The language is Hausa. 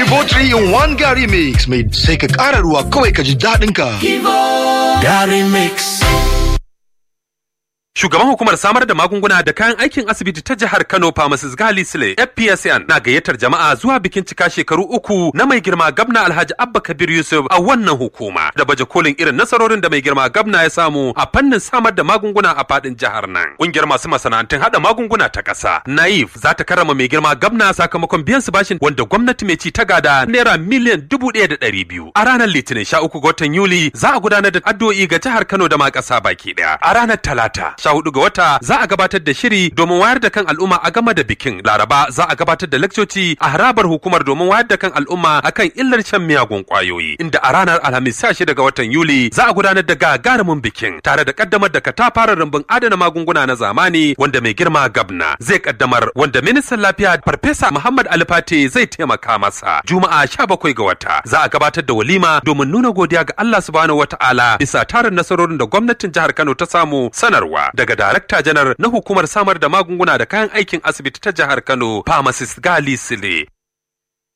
Kivo 3 in 1 Gary Mix mai sai ka ƙara ruwa kawai ka ji daɗin ka. Gary Mix. Shugaban hukumar samar da magunguna da kayan aikin asibiti ta jihar Kano Pharmacist Gali Sule FPSN na gayyatar jama'a zuwa bikin cika shekaru uku na mai girma gabna Alhaji Abba Kabir Yusuf a wannan hukuma da baje kolin irin nasarorin da mai girma gabna ya samu a fannin samar da magunguna a fadin jihar nan. Kungiyar masu masana'antun hada magunguna ta ƙasa Naif za ta karrama mai girma gabna sakamakon biyan su bashin wanda gwamnati mai ci ta gada naira miliyan dubu ɗaya da ɗari biyu. A ranar Litinin sha uku ga watan Yuli za a gudanar da addu'o'i ga jihar Kano da ma ƙasa baki ɗaya. A ranar Talata sha hudu ga wata za a gabatar da shiri domin wayar da kan al'umma a game da bikin laraba za a gabatar da lakcoci a harabar hukumar domin wayar da kan al'umma akan illar shan miyagun kwayoyi inda a ranar alhamis 16 ga watan yuli za a gudanar da gagarumin bikin tare da kaddamar da katafaren rumbun adana magunguna na zamani wanda mai girma gabna zai kaddamar wanda ministan lafiya farfesa muhammad alifate zai taimaka masa juma'a 17 ga wata za a gabatar da walima domin nuna godiya ga allah subhanahu wataala bisa tarin nasarorin da gwamnatin jihar kano ta samu sanarwa daga darakta janar na hukumar samar da magunguna da kayan aikin asibiti ta jihar Kano, Pharmacist Gali Sile.